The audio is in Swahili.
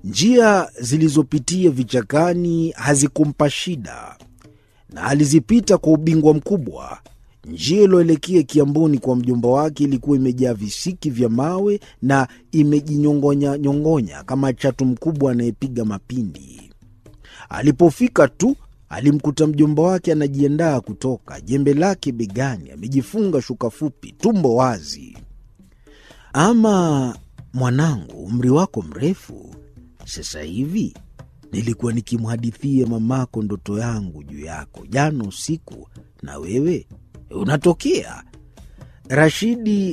Njia zilizopitia vichakani hazikumpa shida, na alizipita kwa ubingwa mkubwa. Njia iliyoelekea Kiamboni kwa mjomba wake ilikuwa imejaa visiki vya mawe na imejinyongonya nyongonya kama chatu mkubwa anayepiga mapindi. Alipofika tu alimkuta mjomba wake anajiandaa kutoka, jembe lake begani, amejifunga shuka fupi, tumbo wazi. Ama mwanangu, umri wako mrefu sasa hivi. Nilikuwa nikimhadithia mamako ndoto yangu juu yako jana usiku, na wewe unatokea. Rashidi